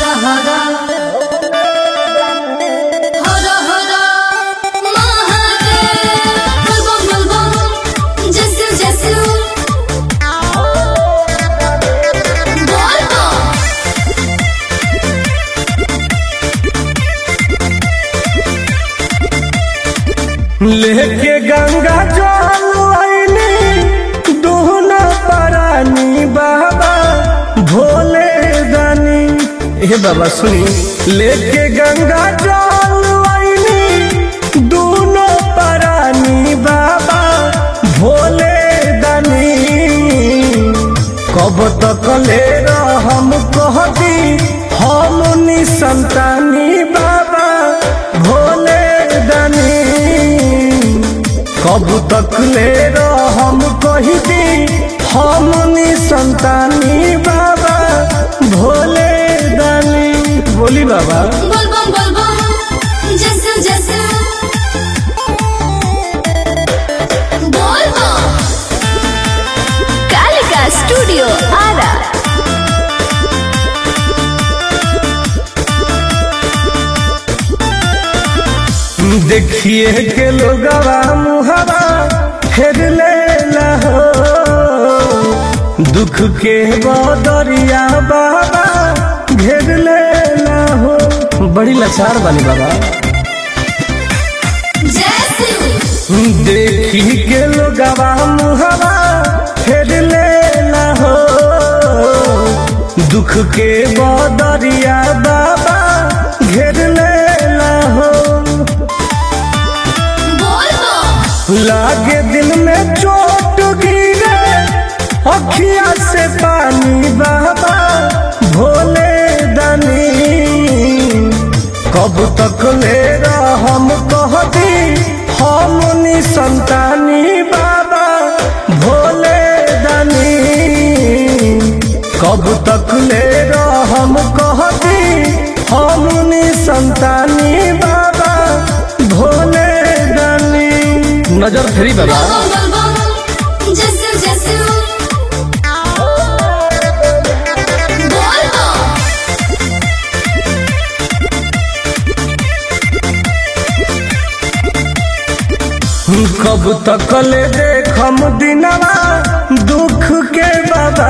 हर हर हर हर महादेव बम बम बम जसु जसु बोल बम लेके गंगा जल आईनी दोहना परानी बाबा भोले दानी हे बाबा सुनी लेके गंगा जल आईनी दोनों परानी बाबा भोले दानी कब तक ले हम कहती हम संतानी बाबा भोले दानी कब तक ले हम कही दी हम संतानी बाबा भोले दानी बोली बाबा बोल बम बोल बम जसु जसु बोल बम कालिका स्टूडियो आरा देखिए के लोगवा मुहवा फेर लेला हो दुख के बदरिया बाबा घेर लेला हो बड़ी लाचार बानी बाबा जसु देखी के लोगवा मुहवा फेर लेला हो दुख के बदरिया बाबा घेर लेला हो बोल बम लागे दिल में चोट गिरे अखिया से पानी बाबा भोले दानी कब तक ले हम कहती हम संतानी बाबा भोले दानी कब तक ले हम कहती हम संतानी बाबा भोले दानी नजर फेरी बाबा बोल बम बोल बम जसु जसु बोल बम कब तक ले देखम दिनवा दुख के बाबा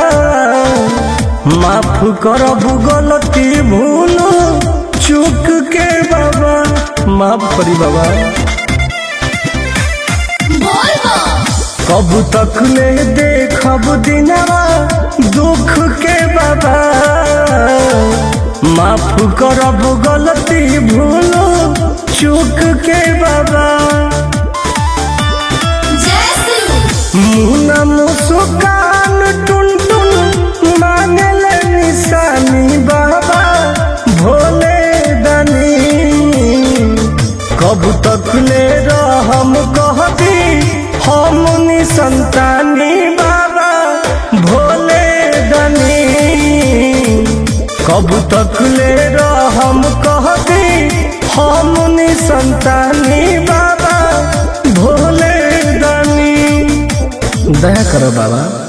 माफ करब गलती भूल चूक के बाबा माफ करी बाबा बोल बम कब तक ले देखब दिनवा दुख के बाबा माफ करब गलती भूल चूक के बाबा जसु मुना मुस्कान टुन टुन मांगल निशानी बाबा भोले दानी कब तक ले हम कहती हम संतानी बाबा भोले दानी कब तक ले हम कहती हम संतानी बाबा भोले दानी दया करो बाबा